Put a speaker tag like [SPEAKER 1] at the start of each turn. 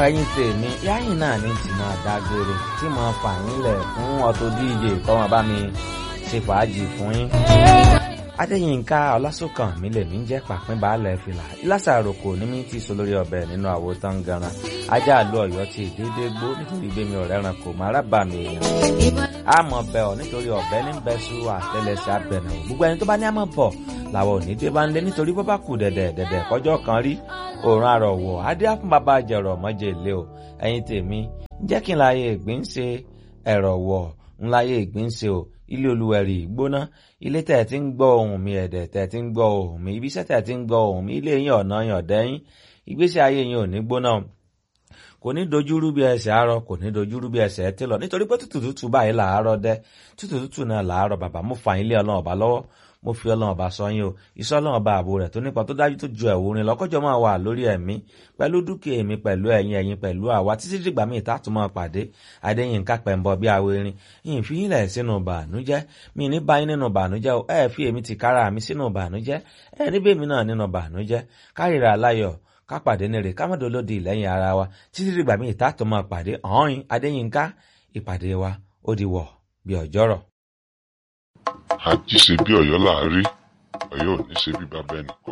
[SPEAKER 1] ẹ̀yin tèmi yáyìn náà ní tí máa dágbére tí mo fà yín lẹ̀ fún Auto DJ kọ́mọ bá mi ṣe fàájì fún yín. Adéyínká Ọlásùnkàn mi lè mí jẹ́ pàpín baálẹ̀ fìlà ìlàsàrò kò ní mí tí so lórí ọbẹ̀ nínú àwo tán ganan ajá àlú Ọ̀yọ́ ti dédé gbó nítorí gbémi ọ̀rẹ́ ran kò má rábà mi èèyàn. àmọ́ bẹ̀ ọ́ nítorí ọ̀bẹ ní bẹ́sù àtẹlẹsẹ̀ abẹ̀nà gbogbo ẹni tó bá ní àmọ́ bọ̀ làwọn ò ní dé bá ń lé nítorí bó bá kù dẹ̀dẹ̀ dẹ̀dẹ̀ kọjọ́ kan rí òòrùn àrọ̀wọ̀ adé àfún bàbá jẹ̀rọ̀ mọ́jẹ̀ ilé o ẹ̀yin tèmi jẹ́ kí n láyé ìgbín ṣe ẹ̀rọ̀ wọ̀ ń láyé ìgbín ṣe o ilé olúwẹ̀rì gbóná ilé tẹ̀ tí ń gbọ́ ohùn mi ẹ̀dẹ̀ tẹ̀ tí ń gbọ́ ohùn mi ibiṣẹ́ tẹ̀ tí ń gbọ́ ohùn mi ilé yín ọ̀nà yàn dẹ́yìn ìgbésí ayé yín ò ní gbóná kò ní dojúrú bí ẹsẹ̀ àárọ̀ kò ní dojúrú bí ẹsẹ̀ ẹ tẹ́lọ̀ nítorí pé tútù tútù báyìí làárọ̀ dẹ́ tútù tútù náà làárọ̀ bàbá mo fà yín lé ọlọ́run ọba lọ́wọ́ mo fi ọlọ́run ọba sọ yín o iṣẹ́ ọlọ́run ọba ààbò rẹ̀ tó nípa tó dájú tó ju ẹ̀wò rin lọ́kọ́jọ́ máa wà lórí ẹ̀mí pẹ̀lú dúkìá èmi pẹ̀lú ẹ̀yin ẹ̀yin pẹ̀lú àwa títí dìgbà míì tá tún máa pàdé adéyínká pẹ̀mbọ bí awo erin yìí fi yín lẹ̀ sínú bànújẹ́ mi ní báyìí nínú bànújẹ́ o ẹ fi èmi ti kára mi sínú bànújẹ́ ẹ níbẹ̀ mi náà nínú bànújẹ́ kárìíra aláyọ̀ ká pàdé nírè ká mọ̀dọ́ lódì lẹ́yìn ara wa títí dìgbà míì tá tún máa pàdé ọ̀hún adéyínká ìpàdé wa ó di wọ̀ bí ọjọ́rọ̀.
[SPEAKER 2] àjíṣe bí Ọ̀yọ́ láàárí Ọ̀yọ́ ò ní ṣe bí bàbá ẹnì